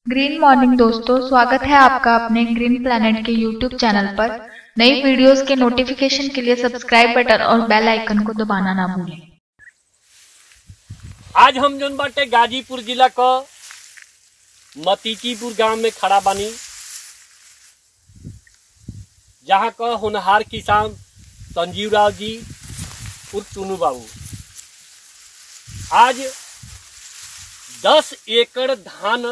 Green morning दोस्तों स्वागत है आपका अपने ग्रीन प्लैनेट के यूट्यूब चैनल पर नई वीडियोस के नोटिफिकेशन के लिए सब्सक्राइब बटन और बेल आइकन को दबाना ना भूलें आज हम जोन बाटे गाजीपुर जिला क मतीकीपुर गांव में खड़ा बानी जहाँ क होनहार किसान संजीव राव जी उर्फ टुनू बाबू आज दस एकड़ धान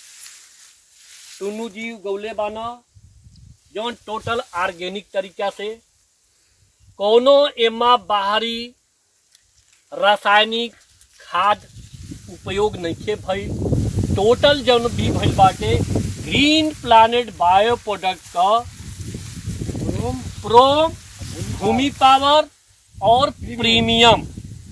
टुनू जी उगौले बाना जौन टोटल ऑर्गेनिक तरीका से कोनो एमा बाहरी रासायनिक खाद उपयोग नइखे भइल टोटल जौन भी भइल बाटे ग्रीन प्लानेट बायो प्रोडक्ट क प्रो भूमि पावर और प्रीमियम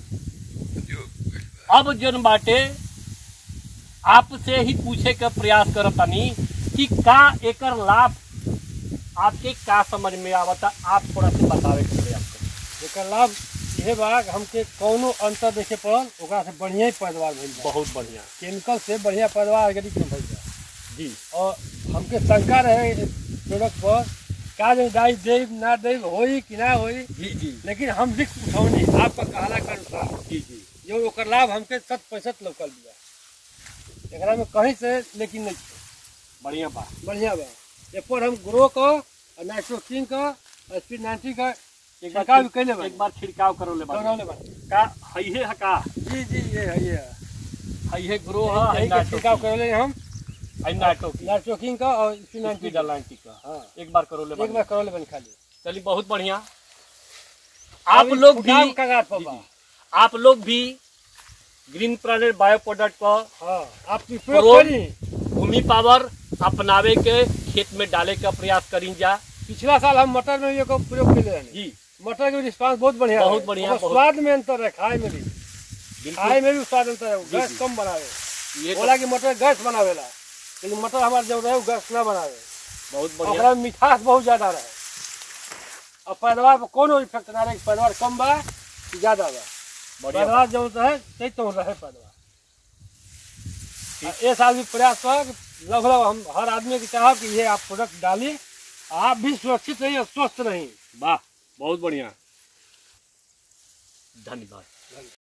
अब जौन बाटे आपसे ही पूछे का प्रयास करतानी कि का एकर लाभ आपके का समझ में आवता आप थोड़ा सा बतावे के प्रयास करें एकर लाभ इहे बा कि हमके कौनो अंतर देखे पड़ल ओकरा से बढ़िया ही पैदावार भइल बा बहुत बढ़िया केमिकल से बढ़िया पैदावार ऑर्गेनिक में भइल बा जी और हमके शंका रहे प्रोडक्ट पर का जो डाई देब ना देब होई कि ना होई जी जी लेकिन हम रिस्क उठौनी आपका कहला के अनुसार जी जी जो ओकर लाभ हमके शत प्रतिशत लौकल बिया एकरा में कहीं से लेकिन नहीं छे। बढ़िया बा बढ़िया बा ए पर हम ग्रो क और नाइट्रोकिंग क और स्पीड नाइन्टी का एक छिड़काव बार भी कैले बा एक बार छिड़काव करो ले करौले बा का हइहे ह का जी जी ये है ये है हइहे ग्रो ह यही के छिड़काव करौले हम आई नाटो की नाइट्रोकिंग का और स्पीड नाइन्टी की डालाइन की का हाँ एक बार करो ले एक बार करौले बन खाली चलिए बहुत बढ़िया आप लोग भी फुटाव कगार पर जी, बा जी। आप लोग भी ग्रीन प्लानेट बायो प्रोडक्ट का हाँ आप प्रो- प्रयोग करी भूमि पावर अपनावे के खेत में डाले का प्रयास करी जा पिछला साल हम मटर में भी एकर प्रयोग कैले रहनी जी मटर के रिस्पांस बहुत बढ़िया बहुत रहे। बढ़िया, ओकर बहुत- स्वाद में अंतर है खाए में भी बिल्कुल खाए में भी स्वाद अंतर है जी, गैस जी। कम बनावे ये तो बोला कि मटर गैस बनावेला लेकिन मटर हमारे जब रहे वो गैस ना बनावे बहुत बढ़िया ओकरा में मिठास बहुत ज्यादा रहे और पैदावार पर कोनो इफेक्ट ना रहे कि पैदावार कम बा कि ज्यादा बा बढ़िया पैदावार जब रहे तही तो रहे पैदावार आ ये साल भी प्रयास कर लगभग हम हर आदमी के चाहब कि ये आप प्रोडक्ट डाली आप भी सुरक्षित रहिए और स्वस्थ रहिए वाह बहुत बढ़िया धन्यवाद